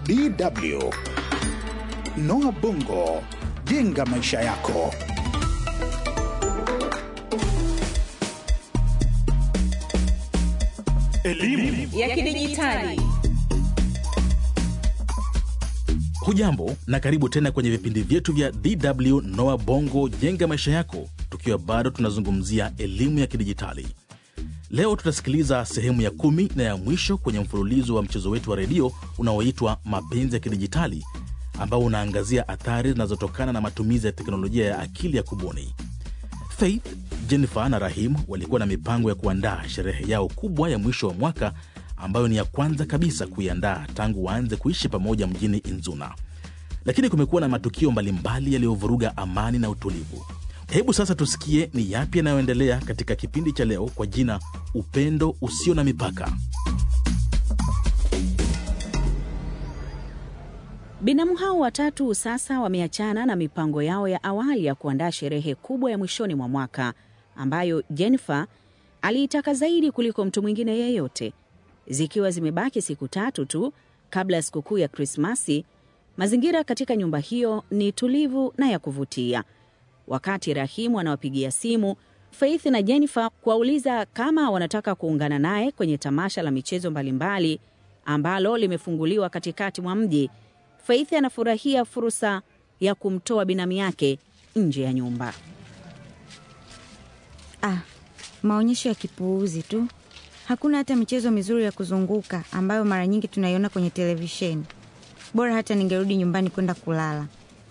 DW. Noah Bongo, jenga maisha yako. Elimu ya kidijitali. Hujambo na karibu tena kwenye vipindi vyetu vya DW Noa Bongo jenga maisha yako, tukiwa bado tunazungumzia elimu ya kidijitali. Leo tutasikiliza sehemu ya kumi na ya mwisho kwenye mfululizo wa mchezo wetu wa redio unaoitwa Mapenzi ya Kidijitali, ambao unaangazia athari zinazotokana na matumizi ya teknolojia ya akili ya kubuni. Faith, Jennifer na Rahim walikuwa na mipango ya kuandaa sherehe yao kubwa ya mwisho wa mwaka ambayo ni ya kwanza kabisa kuiandaa tangu waanze kuishi pamoja mjini Inzuna, lakini kumekuwa na matukio mbalimbali yaliyovuruga amani na utulivu. Hebu sasa tusikie ni yapi yanayoendelea katika kipindi cha leo kwa jina Upendo Usio na Mipaka. Binamu hao watatu sasa wameachana na mipango yao ya awali ya kuandaa sherehe kubwa ya mwishoni mwa mwaka ambayo Jennifer aliitaka zaidi kuliko mtu mwingine yeyote. Zikiwa zimebaki siku tatu tu kabla ya sikukuu ya Krismasi, mazingira katika nyumba hiyo ni tulivu na ya kuvutia. Wakati Rahimu anawapigia simu Faith na Jennifer kuwauliza kama wanataka kuungana naye kwenye tamasha la michezo mbalimbali ambalo limefunguliwa katikati mwa mji, Faith anafurahia fursa ya kumtoa binamu yake nje ya nyumba. Ah, maonyesho ya kipuuzi tu. Hakuna hata michezo mizuri ya kuzunguka ambayo mara nyingi tunaiona kwenye televisheni. Bora hata ningerudi nyumbani kwenda kulala.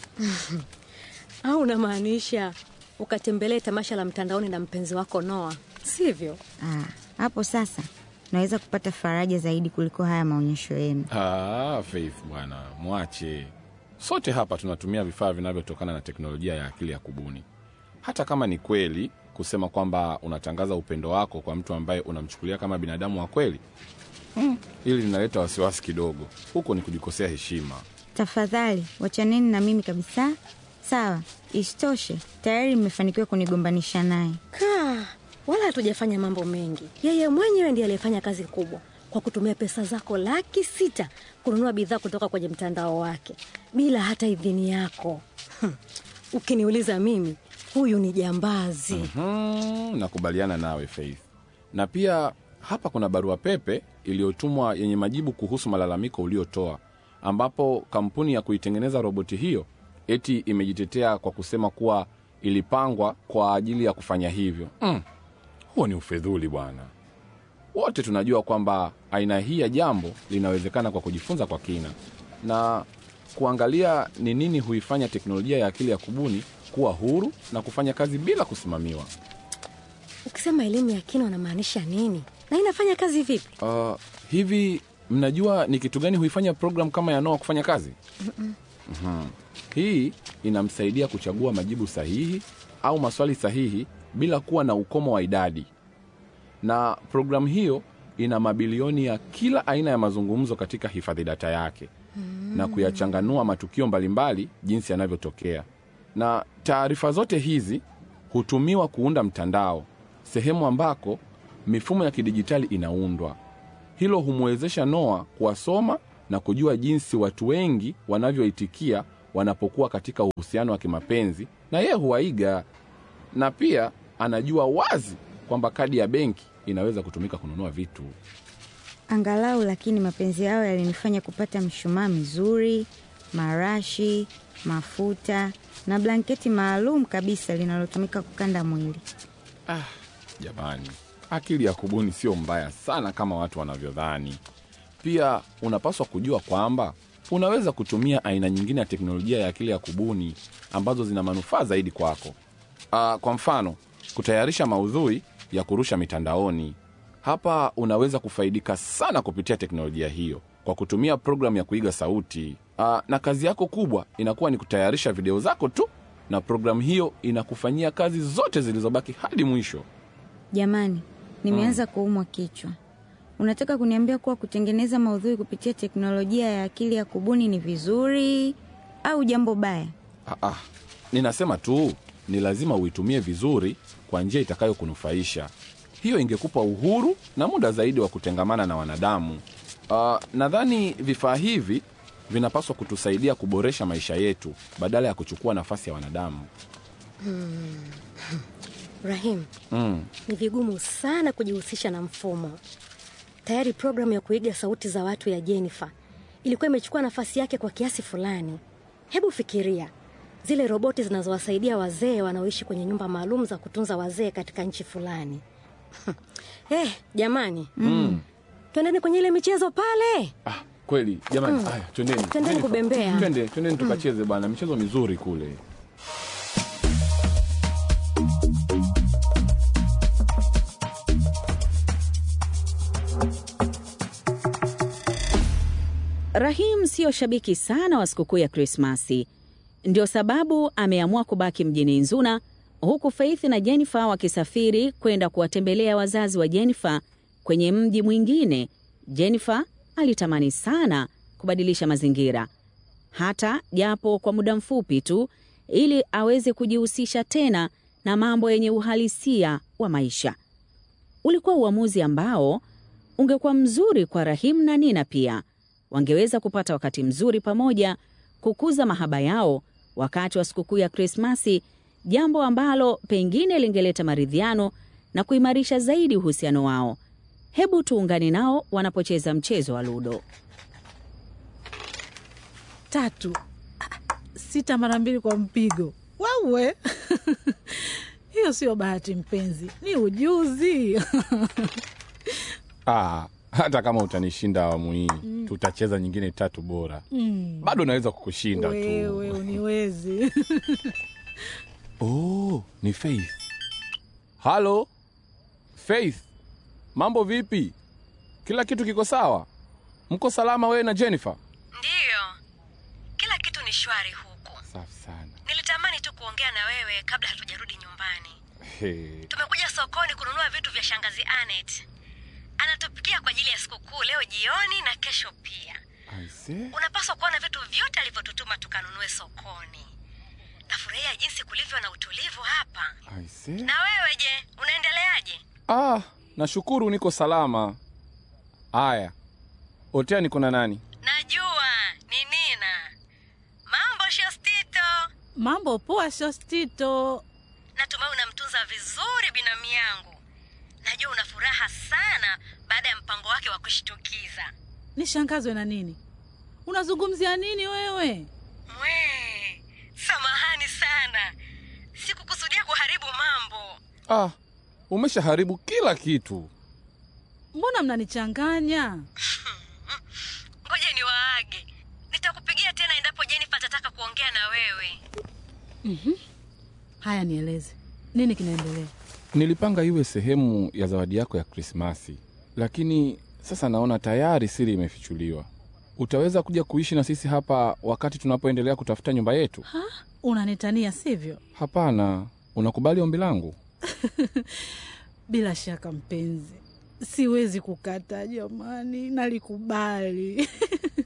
au unamaanisha ukatembelee tamasha la mtandaoni na mpenzi wako Noa, sivyo? Ah, hapo sasa naweza kupata faraja zaidi kuliko haya maonyesho yenu. Ah, Faith bwana, mwache. Sote hapa tunatumia vifaa vinavyotokana na teknolojia ya akili ya kubuni. Hata kama ni kweli kusema kwamba unatangaza upendo wako kwa mtu ambaye unamchukulia kama binadamu wa kweli, hmm, hili linaleta wasiwasi kidogo. Huko ni kujikosea heshima. Tafadhali wachaneni na mimi kabisa. Sawa, isitoshe tayari mmefanikiwa kunigombanisha naye. Kaa, wala hatujafanya mambo mengi. Yeye mwenyewe ndiye aliyefanya kazi kubwa kwa kutumia pesa zako laki sita kununua bidhaa kutoka kwenye mtandao wake bila hata idhini yako. Hmm. Ukiniuliza mimi, huyu ni jambazi. Hmm, nakubaliana nawe Faith. Na pia hapa kuna barua pepe iliyotumwa yenye majibu kuhusu malalamiko uliotoa, ambapo kampuni ya kuitengeneza roboti hiyo eti imejitetea kwa kusema kuwa ilipangwa kwa ajili ya kufanya hivyo. Mm, huo ni ufedhuli bwana. Wote tunajua kwamba aina hii ya jambo linawezekana kwa kujifunza kwa kina na kuangalia ni nini huifanya teknolojia ya akili ya kubuni kuwa huru na kufanya kazi bila kusimamiwa. Ukisema elimu ya kina unamaanisha nini na inafanya kazi vipi? Uh, hivi mnajua ni kitu gani huifanya program kama ya Noah kufanya kazi? Mhm. Hii inamsaidia kuchagua majibu sahihi au maswali sahihi bila kuwa na ukomo wa idadi, na programu hiyo ina mabilioni ya kila aina ya mazungumzo katika hifadhi data yake na kuyachanganua matukio mbalimbali jinsi yanavyotokea, na taarifa zote hizi hutumiwa kuunda mtandao, sehemu ambako mifumo ya kidijitali inaundwa. Hilo humwezesha Noa kuwasoma na kujua jinsi watu wengi wanavyoitikia wanapokuwa katika uhusiano wa kimapenzi, na yeye huwaiga, na pia anajua wazi kwamba kadi ya benki inaweza kutumika kununua vitu. Angalau lakini mapenzi yao yalinifanya kupata mshumaa mizuri, marashi, mafuta na blanketi maalum kabisa linalotumika kukanda mwili. Jamani, akili ya kubuni sio mbaya sana kama watu wanavyodhani. Pia unapaswa kujua kwamba unaweza kutumia aina nyingine ya teknolojia ya akili ya kubuni ambazo zina manufaa zaidi kwako. Uh, kwa mfano kutayarisha maudhui ya kurusha mitandaoni. Hapa unaweza kufaidika sana kupitia teknolojia hiyo kwa kutumia programu ya kuiga sauti. Uh, na kazi yako kubwa inakuwa ni kutayarisha video zako tu, na programu hiyo inakufanyia kazi zote zilizobaki hadi mwisho. Jamani, nimeanza kuumwa kichwa. Unataka kuniambia kuwa kutengeneza maudhui kupitia teknolojia ya akili ya kubuni ni vizuri au jambo baya? Ah, ah, ninasema tu ni lazima uitumie vizuri kwa njia itakayokunufaisha. Hiyo ingekupa uhuru na muda zaidi wa kutengamana na wanadamu. Uh, nadhani vifaa hivi vinapaswa kutusaidia kuboresha maisha yetu badala ya kuchukua nafasi ya wanadamu. Rahim, Mm. ni vigumu sana kujihusisha na mfumo. Tayari programu ya kuiga sauti za watu ya Jennifer ilikuwa imechukua nafasi yake kwa kiasi fulani. Hebu fikiria zile roboti zinazowasaidia wazee wanaoishi kwenye nyumba maalum za kutunza wazee katika nchi fulani. Eh, jamani, Mm. twendeni kwenye ile michezo pale. Ah, kweli jamani, haya twendeni, Twendeni Jennifer, kubembea. twende, twendeni tukacheze bwana, michezo mizuri kule. Rahim siyo shabiki sana wa sikukuu ya Krismasi, ndio sababu ameamua kubaki mjini Nzuna, huku Faith na Jennifer wakisafiri kwenda kuwatembelea wazazi wa Jennifer kwenye mji mwingine. Jennifer alitamani sana kubadilisha mazingira, hata japo kwa muda mfupi tu, ili aweze kujihusisha tena na mambo yenye uhalisia wa maisha. Ulikuwa uamuzi ambao ungekuwa mzuri kwa Rahim na Nina pia. Wangeweza kupata wakati mzuri pamoja, kukuza mahaba yao wakati wa sikukuu ya Krismasi, jambo ambalo pengine lingeleta maridhiano na kuimarisha zaidi uhusiano wao. Hebu tuungane nao wanapocheza mchezo wa ludo. tatu Ah, sita mara mbili kwa mpigo wawe hiyo sio bahati mpenzi ni ujuzi Ah, hata kama utanishinda awamu hii tutacheza nyingine tatu bora. Mm, Bado naweza kukushinda wewe tu. uniwezi Oh, ni Faith. Halo Faith, mambo vipi? Kila kitu kiko sawa? Mko salama wewe na Jennifer? Ndiyo, kila kitu ni shwari huku. Safi sana. Nilitamani tu kuongea na wewe kabla hatujarudi nyumbani. Hey. Tumekuja sokoni kununua vitu vya shangazi Anet. Anatupikia kwa ajili ya sikukuu leo jioni na kesho pia. Aise. Unapaswa kuona vitu vyote alivyotutuma tukanunue sokoni. Nafurahia jinsi kulivyo na utulivu hapa. Aise. Na wewe je, unaendeleaje? Ah, nashukuru niko salama. Aya. Otea niko na nani? Najua ni Nina. Mambo Shostito. mambo poa shostito Natumai unamtunza vizuri binamu yangu. Najua una furaha sana baada ya mpango wake wa kushtukiza. nishangazwe na nini unazungumzia nini wewe Mwe, samahani sana, sikukusudia kuharibu mambo. Ah, umeshaharibu kila kitu. mbona mnanichanganya Ngoja niwaage, nitakupigia tena endapo Jennifer atataka kuongea na wewe. haya nieleze nini kinaendelea Nilipanga iwe sehemu ya zawadi yako ya Krismasi, lakini sasa naona tayari siri imefichuliwa. Utaweza kuja kuishi na sisi hapa wakati tunapoendelea kutafuta nyumba yetu? ha? unanitania sivyo Hapana. Unakubali ombi langu? bila shaka mpenzi siwezi kukata jamani nalikubali